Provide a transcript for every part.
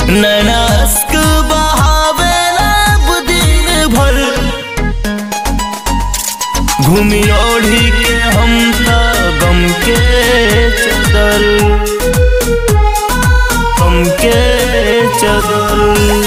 नैनास्क बहावेला दिन भर घूमी ओढ़ी के हम त गम के चदर गम के चदर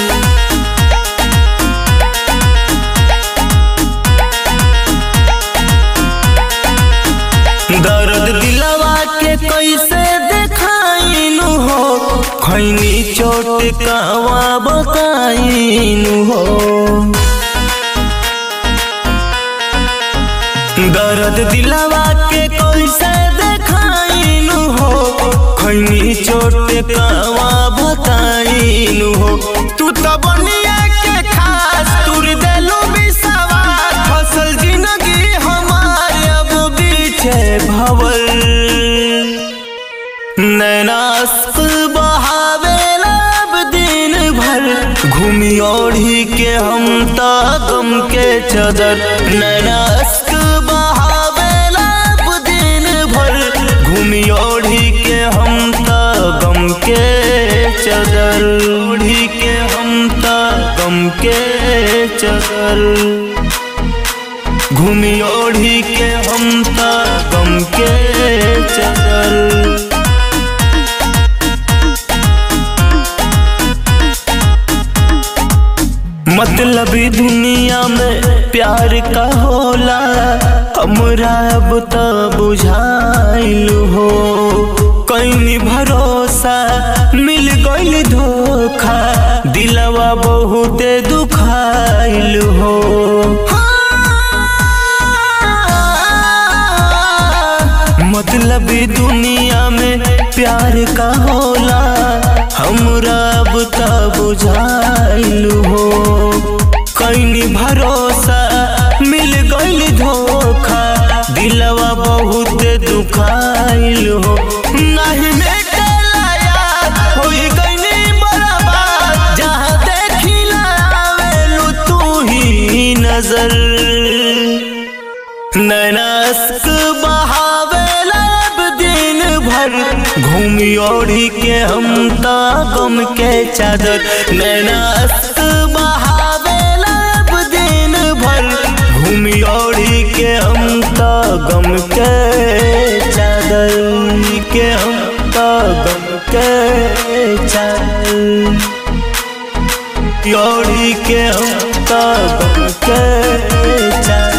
दर्द दिलवा के कैसे देखाइनु हो खैनी चोट कावा बताइनु हो दर्द दिलवा के कैसे देखाइनु हो खैनी चोट कावा बताइनु हो तू तो बनिया के खास तुर देलू बिसवा फसल जिंदगी हमारे अब बीचे भवल नैनास्क बहावेला अब दिन भर घूमी ओढ़ी के हम त गम के चदर नैनास्क बहावेला अब दिन भर घूमी ओढ़ी के हम त गम के चदर ओढ़ी के हम त गम के चदर घूमी ओढ़ी के हम त गम के चदर मतलबी दुनिया में प्यार का होला हमरा अब त बुझाइल हो कहीं भरोसा मिल गइल धोखा दिलवा बहुते दुखाइल हो मतलबी दुनिया में प्यार का होला हमरा अब त बुझाइल हो कहीं भरोसा मिल गइल धोखा दिलवा बहुत दुखाइल हो नहीं मेटेला याद होई गइनी बर्बाद जहाँ देखिला आवेलू तू ही नजर नैनास्क बहावेला अब दिन भर घूमी ओढ़ी के हम त गम के चादर नैनास्क बहावेला अब दिन भर घूमी ओढ़ी के हम त गम के चादर के हम त गम के चादर ओढ़ी के हम त गम के चादर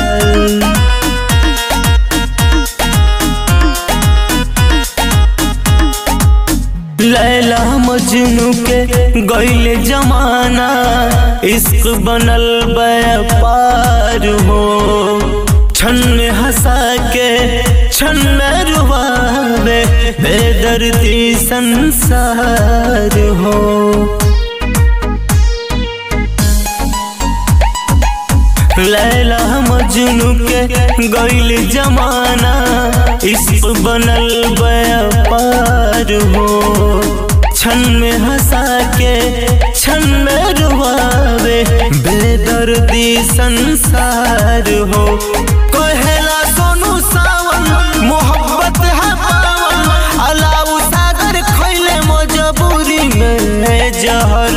लैला मजनू के गैल जमाना इश्क बनल व्यापार हो छन हंसा के छन रुबावे बेदर्दी संसार हो लैला मजनू के गैल जमाना इश्क बनल व्यापार हो छन में हंसा के छन में रुआवे बेदर्दी संसार हो कहेला सोनू सावन मोहब्बत है पावन अलाउ सागर खैले मजबूरी में जहर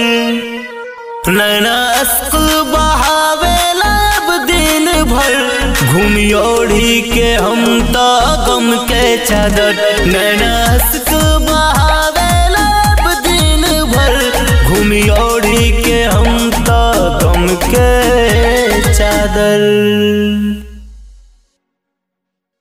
नैनास्क बहावेला अब दिन भर घूमी ओढ़ी के हम त गम के चादर नैनास्क बहावेला अब दिन भर घूमी ओढ़ी के हम त गम के चादर